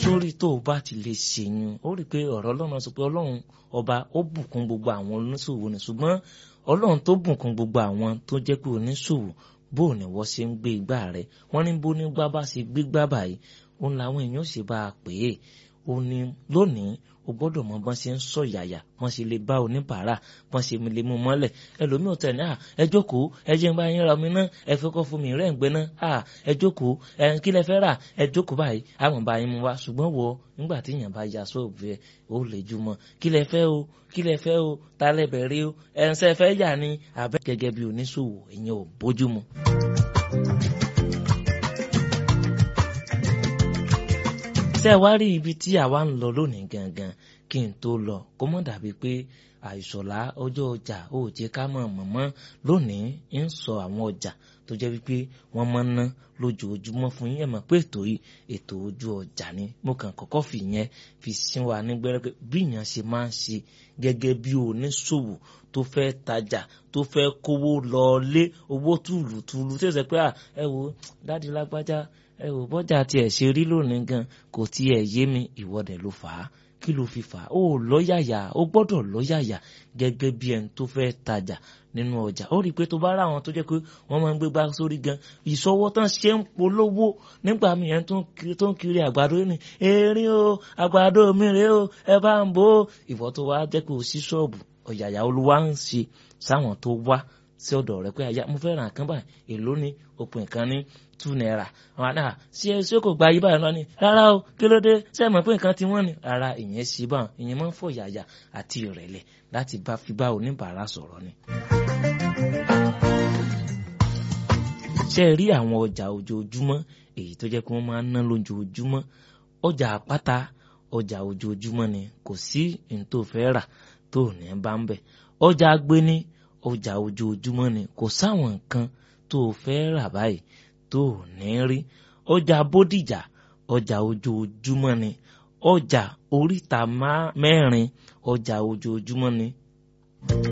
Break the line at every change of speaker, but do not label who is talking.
sórí tó o bá ti lè ṣèyún ó rí i pé ọ̀rọ̀ ọlọ́run sọ pé ọlọ́run ọba ó bùkún gbogbo àwọn oníṣòwò ni ṣùgbọ́n ọlọ́run tó bùkún gbogbo àwọn tó jẹ́ pé oníṣòwò bó ni wọ́n ṣe ń gbé igbá rẹ̀ wọ́n ní bó nígbà bá ṣe gbégbá báyìí òun làwọn èèyàn ṣe bá a pè é ó ní lónìí o gbọ́dọ̀ mọ bọ́n ṣe ń sọ yàyà bọ́n ṣe lè bá oníbàárà bọ́n ṣe lè mú mọ́lẹ̀ ẹlòmíì ò tẹ̀ ní à ẹ jókòó ẹ jẹ́ ń bá yín ra omi náà ẹ fẹ́ kọ́ fún mi rẹ̀ ń gbẹ náà à ẹ jókòó ẹ kí lẹ fẹ́ rà ẹ jókòó báyìí àwọn bá yín mú wá ṣùgbọ́n wọ nígbà tí èèyàn bá ya sóòbù ẹ ó lè jùmọ̀ kí lẹ fẹ́ o kí lẹ fẹ́ o ta lẹ bẹ̀rẹ̀ o ẹ̀ ń sẹ́ fẹ́ yà ni àbẹ́ gẹ́gẹ́ bí oníṣòwò ìyẹn ò bójúmu. ṣé ẹ wá rí ibi tí àwa ń lọ lónìí gangan kí n tó lọ kó mọ̀ dàbí pé àìsọ̀lá ọjọ́ ọjà ó jẹ́ ká mọ̀ mọ̀mọ́ lónìí ń sọ àwọn ọjà tó jẹ́ wípé wọ́n máa ń ná lójoojúmọ́ fún yín ẹ̀ mọ̀ pé ètò yìí ètò ojú ọjà ni mo kàn kọ́kọ́ fi yẹn fi sí wa nígbẹ́rẹ́ pé bí èèyàn ṣe máa ń ṣe gẹ́gẹ́ bí oníṣòwò tó fẹ́ tajà tó fẹ́ kówó lọ lé owó tùlùtùlù tí ó sọ pé ẹ wo dáàdi lágbájá ẹ wò bọ́jà tiẹ̀ ṣe rí lónìí gan kò tiẹ̀ yé mi ìwọ́dẹ̀ ló fà á kí ló fi fà á ó lọ́yàyà ó gbọ́dọ̀ lọ́yàyà gẹ́gẹ́ bí ẹni tó fẹ́ tajà nínú ọjà ó rí i pé tó bá ráwọn tó jẹ́ pé wọ́n máa ń gbé gbá sórí gan ìṣọwọ́ tán ṣe ń polówó nígbà míì ẹni tó ń kiri àgbàdo ní erin o àgbàdo mi rèé o ẹ bá ń bò ó ìwọ́ tó wá jẹ́ pé o sí ṣọ́ọ̀bù ọ̀yàyà olúwa ń ṣe sáwọn tó wá sí ọ̀dọ̀ rẹ̀ pé àyà mo fẹ́ ra nǹkan báyìí èló ni òpin kan ní two naira àwọn àdá ṣé ṣé kò gba yí báyìí lọ ni rárá o kí ló dé ṣé ẹ mọ̀ pé nǹkan ti wọ́n ni rárá ìyẹn ṣe báwọn ìyẹn máa ń fọ̀ yàyà àti ìrẹ̀lẹ̀ láti bá fi bá oníbàárà sọ̀rọ̀ ni. ṣé ẹ rí àwọn ọjà ojoojúmọ́ èyí tó jẹ́ pé wọ́n máa ń ná lójoojúmọ́ ọjà àpáta ọjà ojoojúmọ́ ni kò sí ní tó fẹ́ rà tó ní bá ń bẹ̀ ọjà agbéní ọjà ojoojúmọ́ ni kò sáwọn nǹkan tó fẹ́ rà báyìí tó ní rí ọjà bódìjà ọjà ojoojúmọ́ ni ọjà oríta mẹ́rin ọjà ojoojúmọ́ ni.